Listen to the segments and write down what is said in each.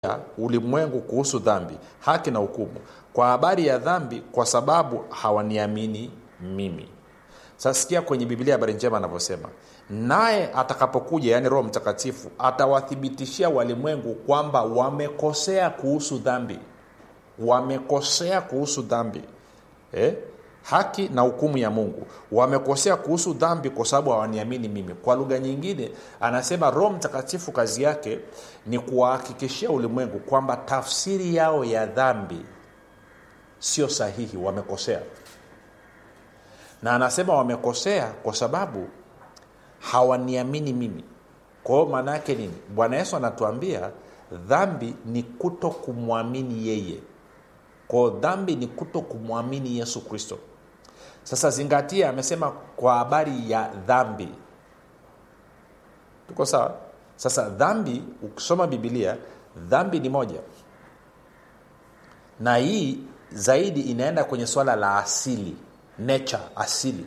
ulimwengu kuhusu dhambi haki na hukumu kwa habari ya dhambi kwa sababu hawaniamini mimi sasa sikia kwenye biblia habari njema anavyosema naye atakapokuja yaani roho mtakatifu atawathibitishia walimwengu kwamba wamekosea kuhusu dhambi wamekosea kuhusu dhambi eh? haki na hukumu ya mungu wamekosea kuhusu dhambi kwa sababu hawaniamini mimi kwa lugha nyingine anasema roho mtakatifu kazi yake ni kuwahakikishia ulimwengu kwamba tafsiri yao ya dhambi sio sahihi wamekosea na anasema wamekosea kwa sababu hawaniamini mimi kwa hiyo maana yake nini bwana yesu anatuambia dhambi ni kuto kumwamini yeye kwao dhambi ni kuto kumwamini yesu kristo sasa zingatia amesema kwa habari ya dhambi tuko sawa sasa dhambi ukisoma bibilia dhambi ni moja na hii zaidi inaenda kwenye swala la asili nature asili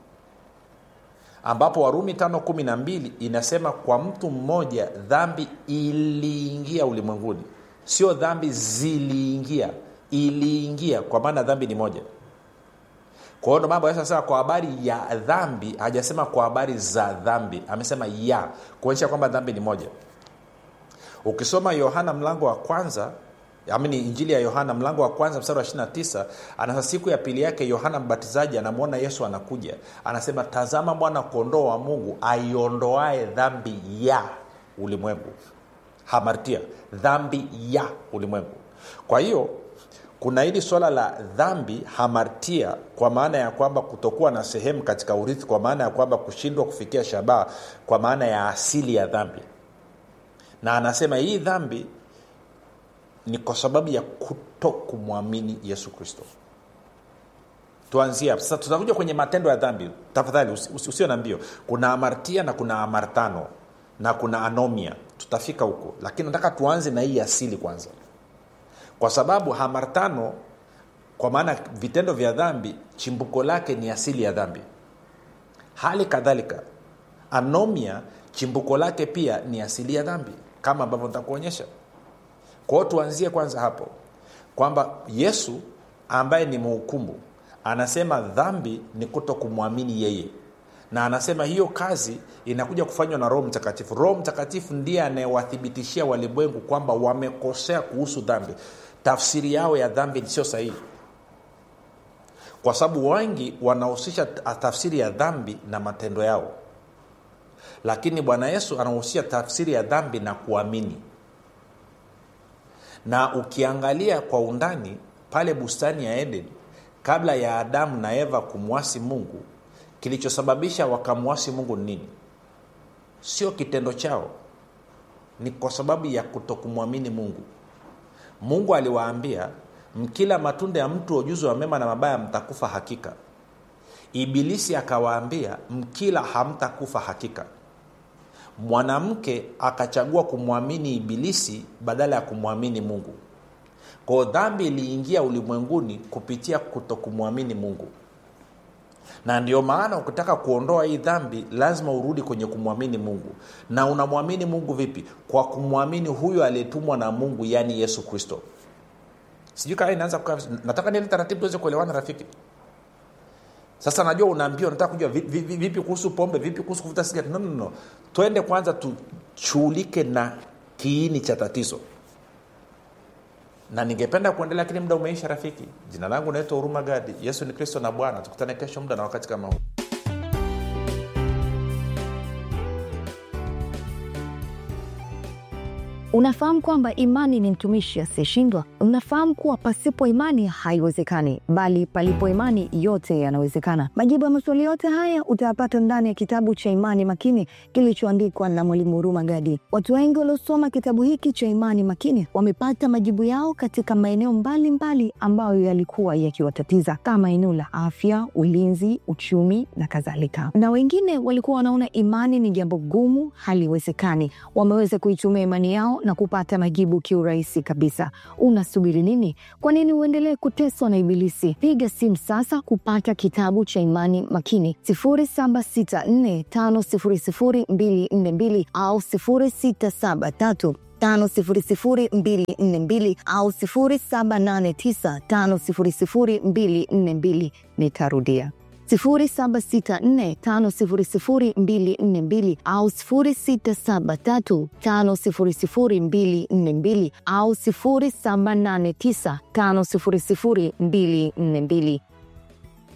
ambapo warumi tano kumi na mbili inasema kwa mtu mmoja dhambi iliingia ulimwenguni sio dhambi ziliingia iliingia kwa maana dhambi ni moja kwa hiyo ndo mambo sasa kwa habari ya dhambi hajasema kwa habari za dhambi amesema ya kuonyesha kwamba dhambi ni moja ukisoma yohana mlango wa kwanza amini injili ya yohana mlango wa kwanza mstari wa 29 anasa siku ya pili yake yohana mbatizaji anamwona yesu anakuja anasema tazama mwana kondoo wa mungu aiondoae dhambi ya ulimwengu hamartia dhambi ya ulimwengu kwa hiyo kuna hili swala la dhambi hamartia kwa maana ya kwamba kutokuwa na sehemu katika urithi kwa maana ya kwamba kushindwa kufikia shabaha kwa maana ya asili ya dhambi na anasema hii dhambi ni kwa sababu ya kuto kumwamini yesu kristo tuanzie sasa tutakuja kwenye matendo ya dhambi tafadhali usio usi, usi na mbio kuna amartia na kuna amartano na kuna anomia tutafika huko lakini nataka tuanze na hii asili kwanza kwa sababu hamartano kwa maana vitendo vya dhambi chimbuko lake ni asili ya dhambi hali kadhalika anomia chimbuko lake pia ni asili ya dhambi kama ambavyo nitakuonyesha kwao tuanzie kwanza hapo kwamba yesu ambaye ni mhukumu anasema dhambi ni kuto kumwamini yeye na anasema hiyo kazi inakuja kufanywa na roho mtakatifu roho mtakatifu ndiye anayewathibitishia walimwengu kwamba wamekosea kuhusu dhambi tafsiri yao ya dhambi sio sahihi kwa sababu wengi wanahusisha tafsiri ya dhambi na matendo yao lakini bwana yesu anahusisha tafsiri ya dhambi na kuamini na ukiangalia kwa undani pale bustani ya eden kabla ya adamu na eva kumwasi mungu kilichosababisha wakamwasi mungu ni nini sio kitendo chao ni kwa sababu ya kutokumwamini mungu mungu aliwaambia mkila matunda ya mtu wa ujuzi wa mema na mabaya mtakufa hakika ibilisi akawaambia mkila hamtakufa hakika mwanamke akachagua kumwamini ibilisi badala ya kumwamini mungu kwao dhambi iliingia ulimwenguni kupitia kutokumwamini mungu na ndio maana ukitaka kuondoa hii dhambi lazima urudi kwenye kumwamini mungu na unamwamini mungu vipi kwa kumwamini huyo aliyetumwa na mungu yaani yesu kristo sijui kaa inaanza kukaa nataka niele taratibu tuweze kuelewana rafiki sasa najua unaambiwa nataka kujua vipi, vipi, vipi kuhusu pombe vipi kuhusu kuvuta sigara no, no, no. twende kwanza tushughulike na kiini cha tatizo na ningependa kuendelea lakini muda umeisha rafiki jina langu naitwa huruma gadi yesu ni kristo na bwana tukutane kesho muda na wakati kama huu Unafahamu kwamba imani ni mtumishi asiyeshindwa? Unafahamu kuwa pasipo imani haiwezekani, bali palipo imani yote yanawezekana. Majibu ya maswali yote haya utayapata ndani ya kitabu cha Imani Makini kilichoandikwa na Mwalimu Huruma Gadi. Watu wengi waliosoma kitabu hiki cha Imani Makini wamepata majibu yao katika maeneo mbalimbali ambayo yalikuwa yakiwatatiza kama eneo la afya, ulinzi, uchumi na kadhalika. Na wengine walikuwa wanaona imani ni jambo gumu, haliwezekani. Wameweza kuitumia imani yao leo na kupata majibu kiurahisi kabisa. Unasubiri nini? Kwa nini uendelee kuteswa na Ibilisi? Piga simu sasa kupata kitabu cha Imani Makini 0764500242 au 0673 500242 au 0789500242. Nitarudia 0764500242 au 0673500242 au 0789500242.